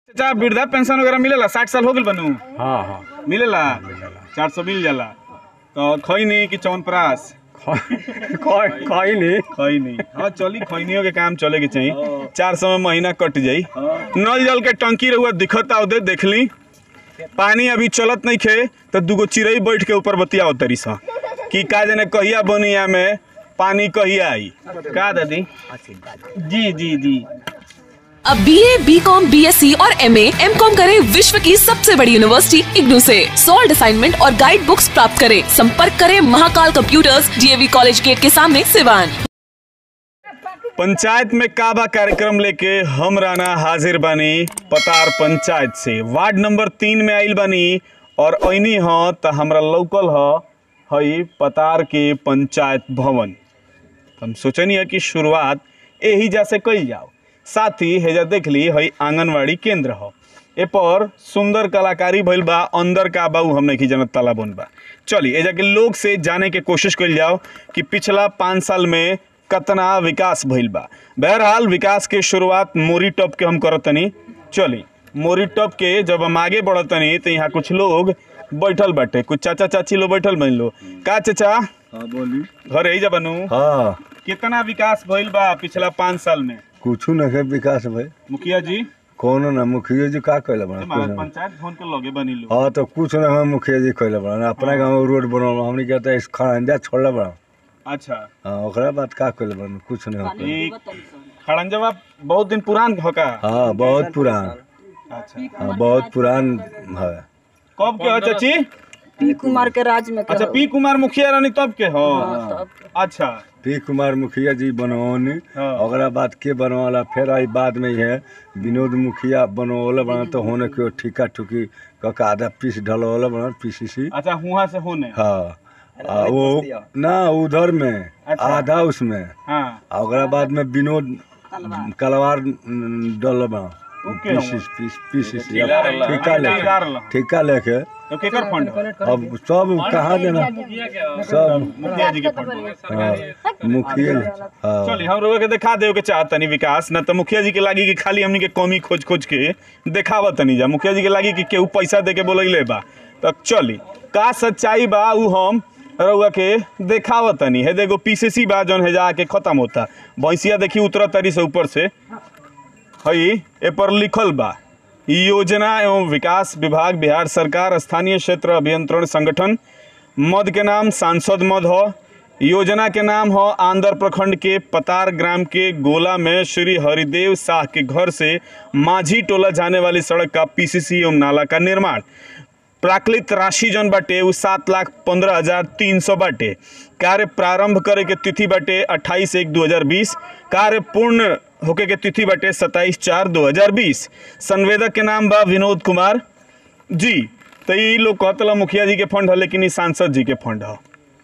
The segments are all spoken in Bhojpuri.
चाचा वृद्धा पेंशन वगैरह मिलेला साठ साल हो गइल बनू हाँ हाँ मिलेला चार सौ मिल जाला तो खैनी कि चौनप्राश कोई कोई नहीं खैनी हाँ चली खैनियों के काम चले के चाहिए चार सौ में महीना कट जाई नल जल के टंकी रहुआ दिखता उधर देख ली पानी अभी चलत नहीं खे तो दूगो चिड़ई बैठ के ऊपर बतियाओ तरी सा कि का जाने कहिया बनिया में पानी कहिया आई का दादी जी जी जी अब B A B com B S C और एम एम कॉम करे विश्व की सबसे बड़ी यूनिवर्सिटी इग्नू से सॉल्ड असाइनमेंट और गाइड बुक्स प्राप्त करें संपर्क करें Mahakal computers DAV college gate के सामने सिवान पंचायत में काबा कार्यक्रम लेके हम राना हाजिर बानी पतार पंचायत से वार्ड नंबर तीन में आइल बानी और ऐनी ह त हमरा लौकल ह हई पतार के पंचायत भवन हम सोचनी है कि शुरुआत यही जा से कल जाओ साथ ही हेजा देख ली हई आंगनवाड़ी केंद्र ह ए पर सुंदर कलाकारी भइल बा अंदर का बा उ हम नहीं जानत ताला बन बा चली एजा के लोग से जाने के कोशिश कइल जाओ कि पिछला पाँच साल में कतना विकास भइल बा बहरहाल विकास के शुरुआत मोरी टॉप के हम करतनी चली मोरी टॉप के जब हम आगे बढ़तनी तो यहाँ कुछ लोग बैठल बाटे कुछ चाचा चाची लोग बैठल बन लो का चाचा हाँ बोली घर ही जा बनू हाँ कितना विकास भइल बा पिछला पाँच साल में कुछ न है विकास भाई मुखिया जी कोनो ना मुखिया जी का कैले बना महाराज पंचायत भवन के लगे बनी लो हाँ तो कुछ न है मुखिया जी कैले बना अपना गाँव रोड बनल हमने कहता है खड़ंजा छोड़ले बना अच्छा हाँ ओकरा बाद का कैले बना कुछ न है ये खड़ंजवा बहुत दिन पुरान हो का हाँ बहुत पुरान अच्छा हाँ बहुत पुरान है कब के हो चाची पी कुमार के राज में अच्छा पी कुमार मुखिया रानी तब के हो अच्छा पी कुमार मुखिया जी बनवनी हाँ। ओकरा बाद के बनवाला फिर आई बाद में है विनोद मुखिया बनवले बना तो होने के ठिका ठुकी कका आधा पीस ढलवले बना पीसीसी अच्छा हुआ से होने हाँ आ, वो ना उधर में अच्छा। आधा उसमें हाँ आ ओकरा बाद में विनोद कलवार डल बना ओके। पीसीस पीस पीसीस ठेकेदार ला। ठेका ठेकेदार ला। लेके ठेका लेके तो केकर फंड हो? अब सब कहाँ देना सब मुखिया जी के फंड हो। हाँ, मुखिया हाँ चलिए हम लोग के दिखा देव के चाहत तनी विकास न तो मुखिया जी के लागी कि खाली हमनी के कमी खोज खोज के देखावत तनी जा मुखिया जी के लागी कि केहू पैसा दे के बोलैले बा तो चली का सच्चाई बा उ हम रउआ के देखावत तनी है देखो पीसीसी बा जौन है जाके खत्म होता भैंसिया देखी उतरत तरी से ऊपर से हई ए पर लिखल बा योजना एवं विकास विभाग बिहार सरकार स्थानीय क्षेत्र अभियंत्रण संगठन मद के नाम सांसद मद हो योजना के नाम हो आंध्र प्रखंड के पतार ग्राम के गोला में श्री हरिदेव शाह के घर से माझी टोला जाने वाली सड़क का पीसीसी एवं नाला का निर्माण प्राकृत राशि जौन बाटे उ सात लाख पंद्रह हजार तीन सौ बाटे कार्य प्रारंभ करे के तिथि बाटे अट्ठाईस एक दो हजार बीस कार्य पूर्ण होके के तिथि बाटे सत्ताईस चार दो हजार बीस संवेदक के नाम बा विनोद कुमार जी तो ई लोग कहतला मुखिया जी के फंड है लेकिन ई सांसद जी के फंड है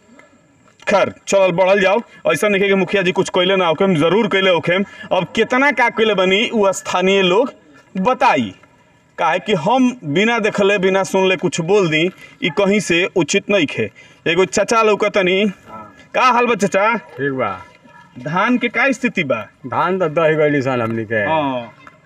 खैर चलल बढ़ल जाओ ऐसा नहीं कि मुखिया जी कुछ कैले ना होखेम जरूर कैले होखेम अब कितना का कैले बनी उ स्थानीय लोग बताई काहे कि हम बिना देखले बिना सुनले कुछ बोल दी ई कहीं से उचित नहीं खे एगो चाचा लौकतनी का हाल बा चाचा ठीक बा धान के का स्थिति बा धान तो दही गई सन हमनी के हाँ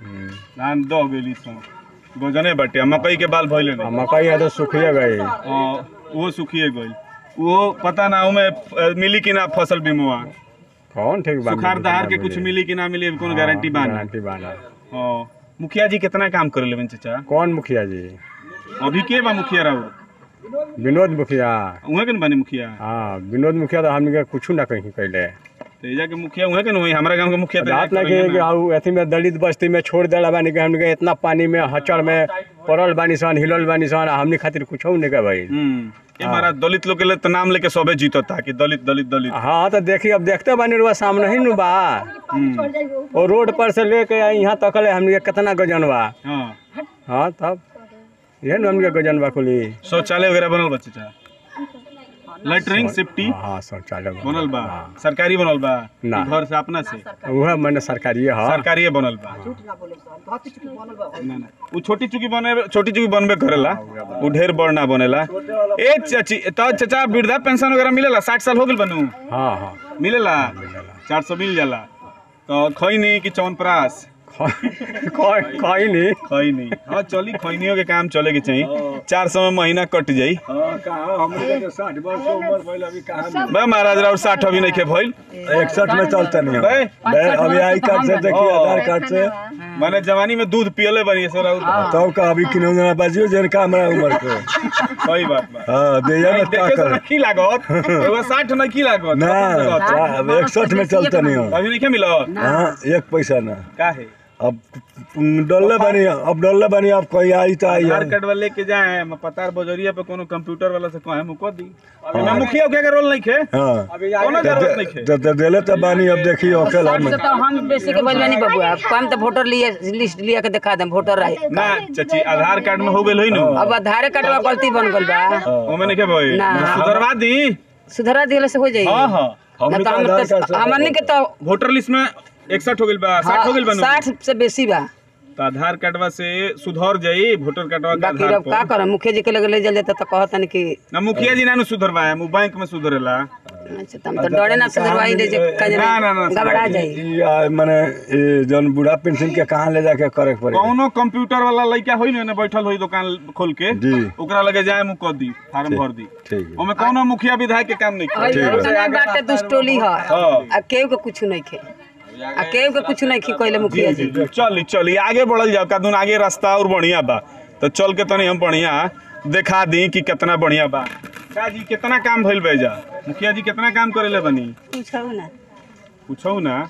धान दो गेली सो गोजने बाटे आ मकई के बाल भइले आ नहीं मकई है तो सुखिए गई हाँ, वो सुखिए गइल वो पता ना उमे अ, मिली कि ना फसल बीमा कौन ठीक बा सुखार दहार के कुछ मिली कि ना मिली अभी कौन गारंटी बा ना गारंटी बाना हाँ, मुखिया जी कितना काम कर लेवन चाचा कौन मुखिया जी अभी के बा मुखिया राउर विनोद मुखिया उहे के न बानी मुखिया हाँ विनोद मुखिया तो हमनी के कुछ ना कहीं कैले तो एजा के मुखिया उहे के न होई हमरा गांव के मुखिया तो रात एजा ना के कि होइए ना। हाउ अथी में दलित बस्ती में छोड़ देला बानी के हमनी के इतना पानी में हचड़ में पड़ल बानी सन हिलल बानी सन आ हमनी खातिर कुछ नहीं के भाई हम्म ये महाराज दलित लोग के लिए तो नाम लेके सबे जीतता कि दलित दलित दलित हाँ तो देखी अब देखते बानी रुआ सामने ही नु बा और रोड पर से लेके यहाँ तक ले हमनी के कितना गजन बा हाँ हाँ तब ये न हमनी के गजन बा कुली शौचालय वगैरह बनल बा चाचा लेटरिंग सेफ्टी हाँ शौचालय बा। बनल बा हाँ। सरकारी बनल बा ना। कि घर से अपना से उहे मैंने सरकारी है सरकारी बनल बा ना ना उ छोटी चुकी बने छोटी चुकी बनबे करेला उ ढेर बड़ ना बनेला ए चाची तो चाचा वृद्धा पेंशन वगैरह मिलेला साठ साल हो गइल बनू हाँ हाँ मिलेला चार सौ मिल जाला तो खैनी कि चौनप्राश कहीं नहीं खई नहीं हाँ चली खैनियों के काम चले के चाहिए चार सौ में महीना कट जाई हाँ कहाँ हमरे के साठ वर्ष के उम्र भइल अभी कहाँ बे महाराज राउर साठ अभी नहीं खे भइल इकसठ में चलता नहीं बे बे अभी आई कार्ड से देखिए हाँ। आधार कार्ड से मैंने जवानी में दूध पियले बनी सो राउर तब का अभी किन्हों जना बाजियो जन का हमारा उम्र के सही बात बा हाँ दे नहीं, मत का देखे से कर रखी लागत एगो साठ नहीं की लागत ना पचास लागत। अब इकसठ में चलता नहीं हो अभी नहीं के मिलो हाँ एक पैसा ना का है अब डल्ले बनी अब डल्ले बनी अब कोई आई तो आई आधार कार्ड वाले के जाए मैं पतार बजरिया पे कोनो कंप्यूटर वाला से कहे मुको दी अभी मैं मुखिया उखिया के रोल नहीं खे हाँ कोनो जरूरत नहीं खे तो तो देले तो बानी अब देखिए ओके ला में तो हम बेसी के बोलबे नहीं बबुआ हम तो वोटर लिए लिस्ट लिया के दिखा देम वोटर रहे ना चाची आधार कार्ड में हो गइल होई नु अब आधार कार्ड गलती बन गल बा ओमे नहीं के भाई ना। सुधरवा दी सुधरा दिले से हो जाई हां हां ना हमने तो तो हम आधार कार्ड तो से हमने के तो वोटर लिस्ट में 61 हो गइल बा 60 हो गइल बा नु? साठ से बेसी बा तो आधार कार्डवा से सुधर जाई वोटर कार्डवा के बाकी आधार अब का पर करम मुखिया जी के लगे ले जाते तो कहतन कि ना मुखिया जी ना नु सुधरवाए मु बैंक में सुधरेला अच्छा तुम तो डरे ना सुधरवाई दे जे का ना, ना, ना, जाने घबरा जाई ई आ, माने ई जौन बूढ़ा पेंशन के कहाँ ले जाके करे के पड़ी कौनो कंप्यूटर वाला लड़का होई ना बैठल होई दुकान खोल के जी। ओकरा लगे जाए मु कर दी फार्म भर दी ठीक है ओमे कौनो मुखिया विधायक के काम नहीं करे इतना बाटे दुष्टोली है हाँ। आ केहू के कुछ नहीं खे आ केहू के कुछ नहीं खी कहले मुखिया जी चली चली आगे बढ़ल जाओ कादून आगे रास्ता और बढ़िया बा तो चल के तनी हम बढ़िया देखा दी कि कितना बढ़िया बा का जी कितना काम भइल बे जा मुखिया जी कितना काम करेले बनी पूछो ना पूछो ना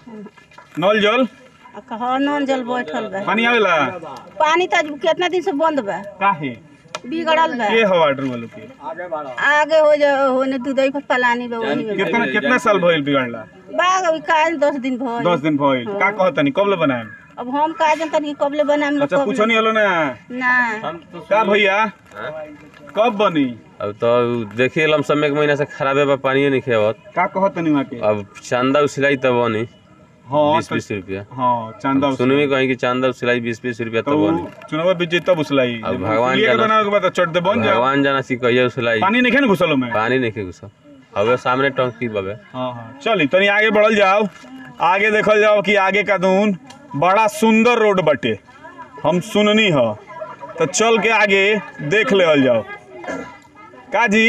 नल जल आ कहो नॉन जल बैठल बा पानी आवेला पानी तो आज कितना दिन से बंद बा काहे बिगड़ल बा के हवा वाटर वालों के आगे हो जा होने दूधई पर पलानी बा वही में कितना कितना साल भइल बिगड़ला बाग अभी काज दस दिन भइल दस दिन भइल का कहतनी कब ले बनाएम अब हम का जनता कि कबले बनाम अच्छा पूछो नहीं हलो ना ना का भैया कब बनी अब तो देखिए लमसम एक महीना से खराबे बा पानी नहीं खेवत का कहतनी वहाँ के अब चांदा उसिलाई तब बनी हाँ बीस तो- बीस रुपया हाँ चांदा सुनने में कहीं कि चांदा उसिलाई बीस बीस रुपया तो तब बनी चुनाव बीत जाई तब उसलाई अब भगवान लिए के जाना- बनावे के बाद तो चढ़ दे बन जाओ भगवान जाना सी कहिए उसिलाई पानी नहीं खे ना घुसलो में पानी नहीं खे घुसा अब सामने टंकी बबे हाँ हाँ चली तनी आगे बढ़ल जाओ आगे देखल जाओ कि आगे का दून बड़ा सुंदर रोड बटे हम सुननी ह तो चल के आगे देख ले जाओ का जी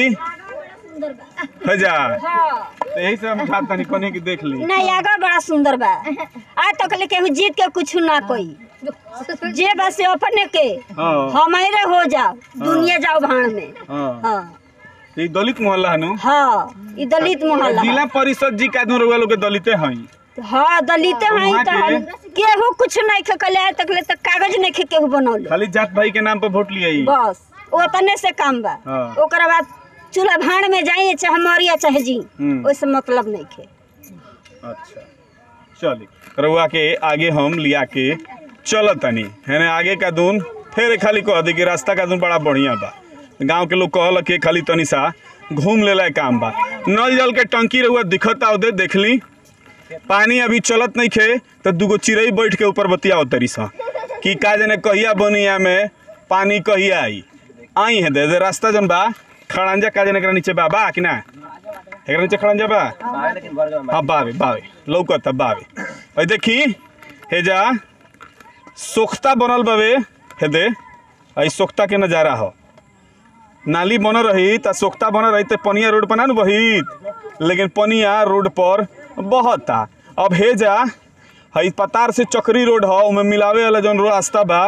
है जा तो यही से हम चाहत तनी कोने की देख ली नहीं आगे बड़ा सुंदर बा आज तक ले केहू जीत के कुछ ना कोई जे बस से अपने के हाँ हमारे हो जाओ दुनिया जाओ भाड़ में हाँ हाँ ये दलित मोहल्ला हनु हाँ ई दलित मोहल्ला जिला परिषद जी का दूर लोग के दलिते हई हाँ दलित हैं वहाँ तो हम केहू कुछ नहीं खे कले आज तक ले तक कागज नहीं खे केहू बनौले खाली जात भाई के नाम पर वोट लिए बस ओतने से काम बा हाँ। ओकरा बाद चूल्हा भाड़ में जाइए चाहे मरिया चाहे जी हम्म। ओइसे मतलब नहीं खे अच्छा चली रउआ के आगे हम लिया के चल तनी है ना आगे का दून फिर खाली कह दी कि रास्ता का दून बड़ा बढ़िया बा गांव के लोग कहल कि खाली तनी सा घूम लेला काम बा नल जल के टंकी रउआ दिखता उधर देख ली पानी अभी चलत नहीं खे तो दूगो चिड़ई बैठ के ऊपर बतियाओ तरी सा कि का जने कहिया बनिया में पानी कहिया आई आई है दे, दे रास्ता जन बा खड़ंजा का जने एकरा नीचे बा बा कि ना एकरा नीचे खड़ंजा बा हाँ बावे बावे लौकत बावे अई देखी हे जा सोख्ता बनल बावे हे दे अई सोख्ता के नजारा हो नाली बनल रही त सोख्ता बनल रही त पनिया रोड पर ना नु बहित लेकिन पनिया रोड पर बहता अब हे जा हई पतार से चक्री रोड हो उमे मिलावे वाला जौन रास्ता बा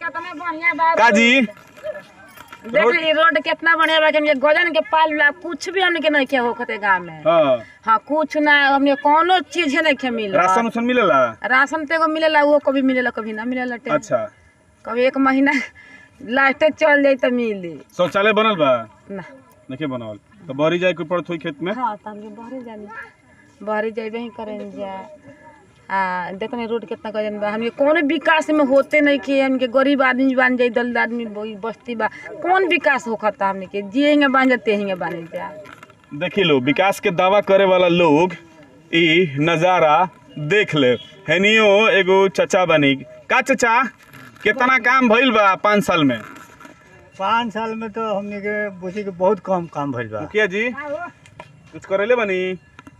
का जी देख ली रोड कितना बढ़िया बा कि हमके गजन के पाल ला कुछ भी हमने के नहीं किया होखते गांव में हाँ हाँ कुछ ना हमने कोनो चीज नहीं के मिल राशन उसन मिलेला राशन तो एगो मिलेला वो कभी मिलेला कभी ना मिलेला टे अच्छा कभी एक महीना लास्ट चल जाई तो मिली शौचालय बनल बा ना नहीं बनल तो बहरी जाए के पड़त होई खेत में हाँ तो हमके बहरे जानी बहरे जाइबे ही करें जा हाँ देखने रोड कितना गजन बा हमके कोनो विकास में होते नहीं कि हमके गरीब आदमी बन जाई दलित आदमी वही बस्ती बा कौन विकास होखता हमने के जिएंगे बन जाते हिंगे बने जा देखी लो विकास के दावा करे वाला लोग ई नजारा देख ले हेनियो एगो चचा बनी का चचा कितना काम भइल बा पाँच साल में पाँच साल में तो हमने के बुझी के बहुत कम काम भइल बा मुखिया जी कुछ करेले बनी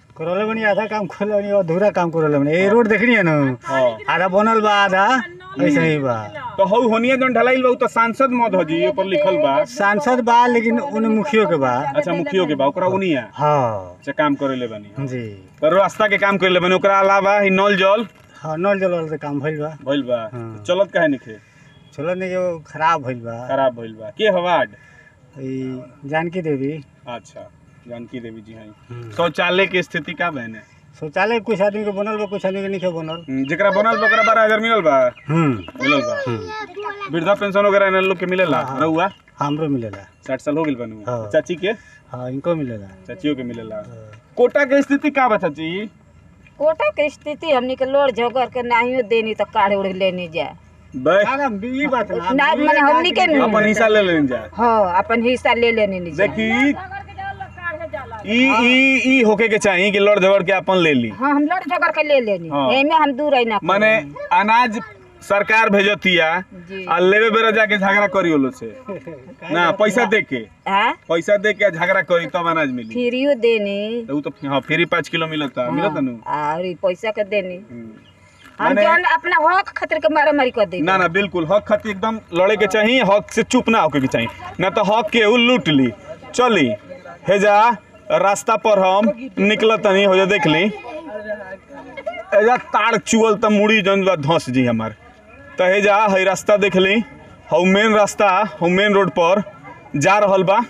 करले बनी आधा काम करले बनी अधूरा काम करले बनी ये रोड देखनी है ना हाँ आधा बनल बा आधा ऐसे ही बा तो हौ होनिया जौन ढलाइल बा उ तो सांसद मत हो जी ऊपर लिखल बा सांसद बा लेकिन उन्हें मुखियो के बा अच्छा मुखियो के बा ओकरा उनिया हाँ से काम करेले बनी जी तो रास्ता के काम करेले बनी ओकरा अलावा ही नल जल हाँ नल जल वाला से काम भइल बा भइल बा हाँ। चलत काहे निखे चलो नहीं जो खराब भइल बा खराब भइल बा के हवाड ई जानकी देवी अच्छा जानकी देवी जी हैं शौचालय के स्थिति का बहने शौचालय कुछ आदमी के बनल बा कुछ आदमी के नहीं बनल जेकरा बनल बा ओकरा बारह हजार मिलल बा हम्म मिलल बा वृद्धा पेंशन वगैरह इन लोग के मिलेला रहुआ हमरो मिलेला साठ साल हो गइल बनू हाँ। चाची के हाँ इनको मिलेला चाचियों के मिलेला कोटा के स्थिति का बा चाची कोटा के स्थिति हमनी के लोड़ झगड़ के नाहियो देनी तो काढ़ उड़ लेनी जा बे ई बात ना ना माने हमनी के अपन हिस्सा ले लेन जा हाँ अपन हिस्सा ले लेनी जा देखी ई ई ई होके के चाहिए कि लड़ झगड़ के अपन ले ली हाँ हम लोड़ झगड़ के ले लेनी हाँ। एमे हम दूर आई ना माने अनाज सरकार भेजतिया जी। आ लेवे बेरा जाके झगड़ा करी ओलो से ना पैसा दे के हाँ पैसा दे के झगड़ा करी तब अनाज मिली फ्रीयो देनी तो उ तो हाँ फ्री पाँच किलो मिलता मिलता नु और ई पैसा के देनी हम्म। हम माने- जौन अपना हक खातिर के मारा मारी कर देनी ना ना बिल्कुल हक खातिर एकदम लड़े के चाहिए हक से चुप ना होके के चाहिए ना तो हक के उ लूट ली चली हेजा रास्ता पर हम निकल तनी हो जा देख ली एजा तार चुअल त मुड़ी जन बा धंस जी हमार त हेजा है रास्ता देख ली हौ मेन रास्ता हौ मेन रोड पर जा रहल बा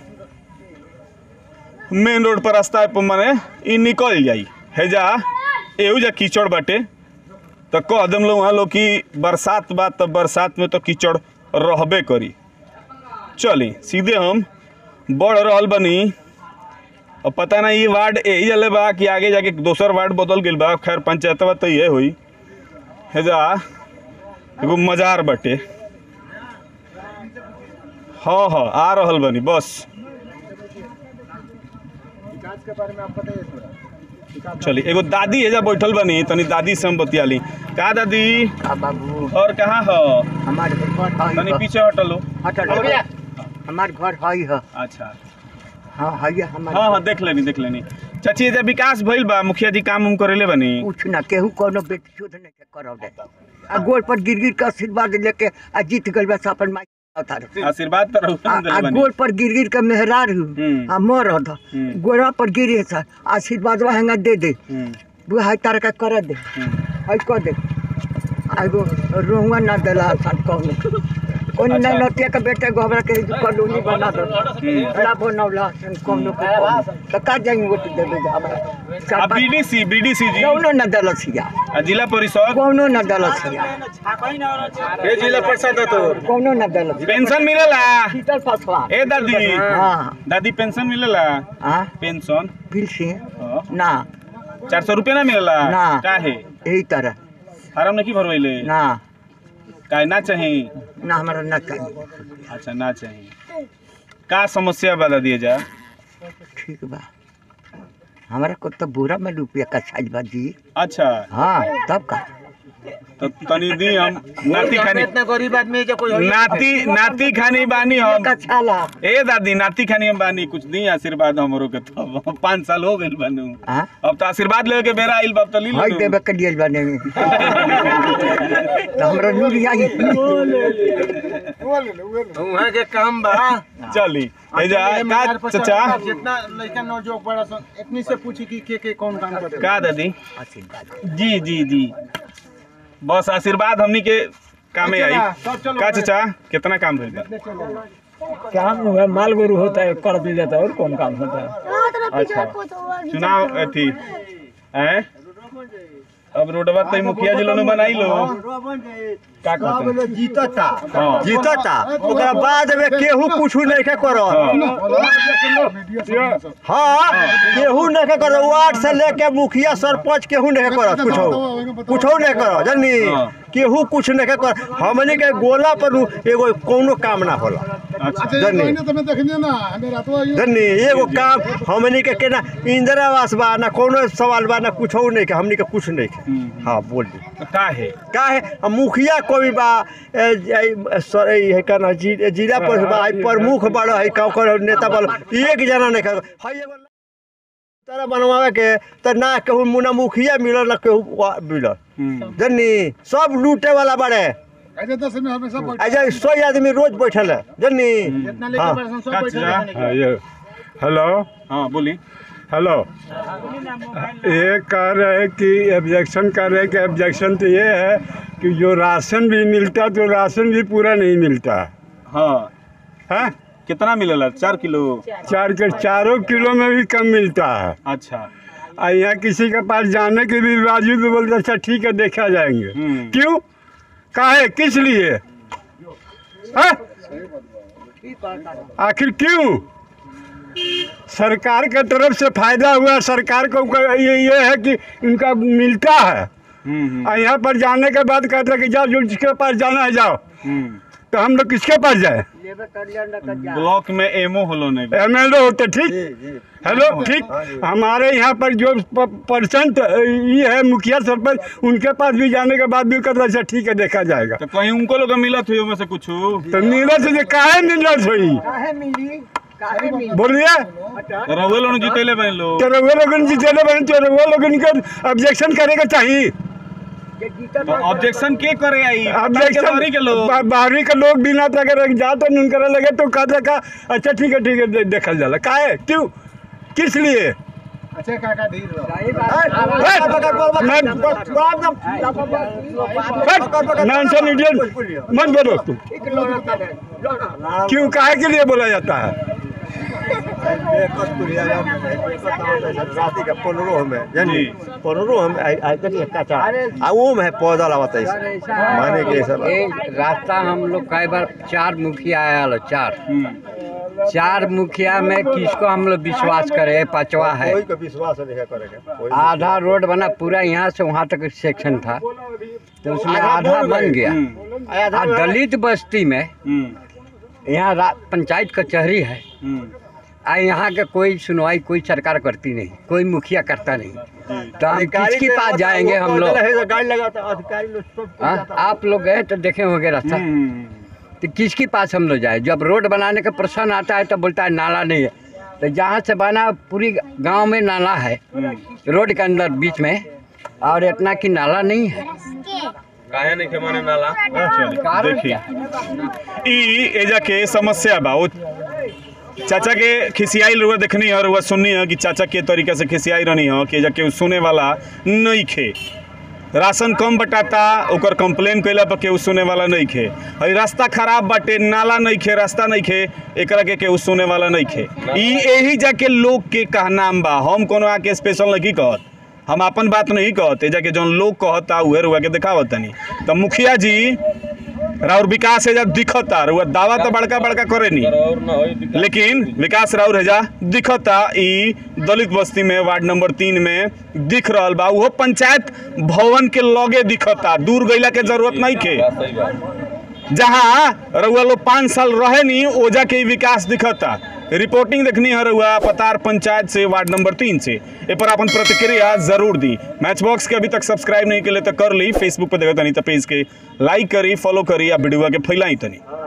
मेन रोड पर रास्ता पर माने ई निकल जाई हेजा एहू जा कीचड़ बाटे तो कह दम लोग वहाँ लोग कि बरसात बा तो बरसात में तो कीचड़ रहबे करी चली सीधे हम बढ़ रहल बनी और पता नहीं ये वार्ड यही जले बा कि आगे जाके दोसर वार्ड बदल गइल बा खैर पंचायतवा तो ये हुई हेजा एगो मजार बटे हाँ हाँ आ रहल बनी बस चली एगो दादी एजा बैठल बनी तनी दादी से हम बतियाली का दादी बाबू और कहाँ हो हमारे घर तनी है पीछे हटलो हटल हमारे घर है है अच्छा हाँ है हमारे हाँ हाँ देख लेनी देख लेनी चाची एजा विकास भइल बा मुखिया जी काम उम करेले बनी कुछ ना केहू कोनो बेटी शोध नहीं के करौ दे आ गोल पर गिर गिर के आशीर्वाद लेके आ जीत गइल बस अपन माई उतार आशीर्वाद तो रहू आ देले आ बनी गोल पर गिर गिर के मेहरार हूँ हम्म। आ मर था हम्म। गोड़ा पर गिरे सर आशीर्वाद वहाँ दे दे हम्म, वो हाई तार का कर दे हम्म। हाई कर दे आ एगो रोहुआ ना देला सन कहूँ कोई अच्छा। नहीं नतिया के बेटे गोबरा के कॉलोनी बना दो ला बनौला सन कौनो के कौनो। तो का जाएंगे वोट देवे हमरा आ चार पाँच- बीडीसी बीडीसी जी कौनो न दलसिया आ जिला परिषद कौनो न दलसिया ए जिला परिषद तो कौनो न दलसिया पेंशन मिलेला शीतल पासवान ए दादी हाँ दादी पेंशन मिलेला हाँ पेंशन फिर से हाँ। ना चार सौ रुपया ना मिलेला ना। काहे यही तरह फार्म नहीं भरवैले ना काहे ना चाही ना हमारा न चाहिए अच्छा ना चाही का समस्या बता दिए जा ठीक बा हमारा को तो बुरा में रुपया का साइज बा जी अच्छा हाँ तब का तो तनी दी हम नाती खानी गरीब आदमी के कोई नाती नाती खानी बानी हम का छाला ए दादी नाती खानी हम बानी कुछ दी आशीर्वाद हमरो के तो पाँच साल हो गइल बानू हाँ अब तो आशीर्वाद लेवे के बेरा आइल बाप तो ली हाई लो देवे के लिए बने तो हमरा नूरिया ही वहाँ के काम बा चली ए जा का चाचा जितना लड़का नौजवान बड़ा सन इतनी से पूछी कि के के कौन काम करे का दादी जी जी जी बस आशीर्वाद हमनी के कामे आई का चाचा कितना काम भइल बा काम हुआ माल गोरू होता है कर दिया जाता है और कौन काम होता है अच्छा चुनाव अथी हैं अब रोडवा तई मुखिया जी लोग बनाई लो का कहते जीतता हाँ जीतता ओकरा बाद में केहू कुछ नहीं के करो हाँ केहू नहीं के करो वार्ड से लेके मुखिया सरपंच केहू नहीं के करो कुछो कुछो नहीं करो जानी हाँ। केहू कुछ नहीं के करो हमनी के गोला पर उ एगो कौनो काम ना होला अच्छा जानी जानी एगो काम हमनी के केना इंदिरा आवास बा ना कोनो सवाल बा ना कुछो नहीं के हमनी के कुछ नहीं के हम्म। हाँ बोल दी तो का है का है अब मुखिया कोई बा ए, ए, सर ए, है का ना जी, जिला पर बा है, प्रमुख बड़ा है का नेता बड़ा एक जना नहीं का है एगो तरह बनवावे के तो ना केहू मुना मुखिया मिलल ना केहू वा- मिलल जनी सब लूटे वाला बड़े ऐसे दस में हमेशा बैठ ऐसे सौ आदमी रोज बैठल है जनी जितना लेके हाँ। बड़े सन सब बैठे रहने के। हाँ, ये हेलो हाँ बोली हेलो ये कह रहे हैं कि ऑब्जेक्शन कर रहे हैं कि ऑब्जेक्शन तो ये है कि जो राशन भी मिलता तो राशन भी पूरा नहीं मिलता हाँ है कितना मिलेला चार किलो चार के चारों किलो में भी कम मिलता है अच्छा और यहाँ किसी के पास जाने के भी बावजूद भी बोलते अच्छा ठीक है देखा जाएंगे क्यों काहे किस लिए हैं? आखिर क्यों सरकार के तरफ से फायदा हुआ सरकार को क- ये ये है कि उनका मिलता है और यहाँ पर जाने के बाद कहते हैं कि जाओ जो जिसके पास जाना है जाओ तो हम लोग किसके पास जाए ब्लॉक में एमओ होलो नहीं एम एल होते ठीक हेलो ठीक हमारे यहाँ पर जो परसेंट ये है मुखिया सरपंच उनके पास भी जाने के बाद भी कहते अच्छा ठीक है देखा जाएगा तो कहीं उनको लोग मिलत हुई में से कुछ तो नीरज से काहे नीरज हुई काहे मिली काहे मिली बोलिए रउए लोग जीतेले बने लोग तो रघुआ लोगन जीतेले बने तो रघुआ लोगन के ऑब्जेक्शन करेगा चाहिए तो ऑब्जेक्शन के करे आई ऑब्जेक्शन बाहरी के लोग बा- बाहरी के लोग बिना तो अगर जाते नहीं करे लगे तो कहते का अच्छा ठीक है ठीक है दे- देखल जाला काहे क्यों किस लिए अच्छा काका धीर रहो नॉनसेंस इंडियन मत बोलो तुम क्यों काहे के लिए बोला जाता है राती का पंद्रह में जानी पंद्रह में आई आई करी कच्चा आ वो में पौधा लगाता है माने के सब रास्ता हम लोग कई बार चार मुखिया आयल चार चार मुखिया में किसको हम लोग विश्वास करे पांचवा है कोई का विश्वास नहीं है करेगा कोई आधा रोड बना पूरा यहाँ से वहाँ तक सेक्शन था तो उसमें आधा आधा बोल बन गए। गया आधा और बोल गए। दलित बस्ती में यहाँ रा- पंचायत कचहरी है आ यहाँ के कोई सुनवाई कोई सरकार करती नहीं कोई मुखिया करता नहीं तो हम अधिकारी किसके ने पास मतलब जाएंगे वो हम लोग पौधा लगे तो गाड़ी लगाता अधिकारी लोग सब हाँ, आप लोग गए तो देखे होंगे रास्ता तो किसके पास हम लोग जाए जब रोड बनाने का प्रश्न आता है तो बोलता है नाला नहीं है तो जहाँ से बना पूरी गांव में नाला है रोड के अंदर बीच में और इतना कि नाला नहीं है काहे नहीं के माने नाला कारण देखिए ई एजा के समस्या बा वो चाचा के खिसियाई रुआ देखनी है रुआ सुननी है कि चाचा के तरीका से खिसियाई रहनी है कि एजा के सुने वाला नहीं खे राशन कम बटाता ओकर कंप्लेन कैला पर केहू सुने वाला नहीं खे हई रास्ता खराब बाटे नाला नहीं खे रास्ता नहीं खे एकरा के केहू सुने वाला नहीं खे ई यही जाके लोग के कहनाम बा हम कोनो आके स्पेशल नहीं कहत हम अपन बात नहीं कहते जाके जौन लोग कहता उहे रुआ के दिखावत तनी तो मुखिया जी राउर विकास है जा दिखता रुआ दावा तो बड़का बड़का करे नहीं लेकिन विकास राउर है जा दिखता ई दलित बस्ती में वार्ड नंबर तीन में दिख रहल बा उहो पंचायत भवन के लगे दिखता दूर गईला के जरूरत नहीं के जहाँ रउआ लोग पाँच साल रहे नहीं ओजा के ही विकास दिखता रिपोर्टिंग देखनी है रउआ पतार पंचायत से वार्ड नंबर तीन से ए पर अपन प्रतिक्रिया जरूर दी मैच बॉक्स के अभी तक सब्सक्राइब नहीं के लिए तो कर ली फेसबुक पर देखा तनी तो पेज के लाइक करी फॉलो करी या वीडियो के फैलाई तनी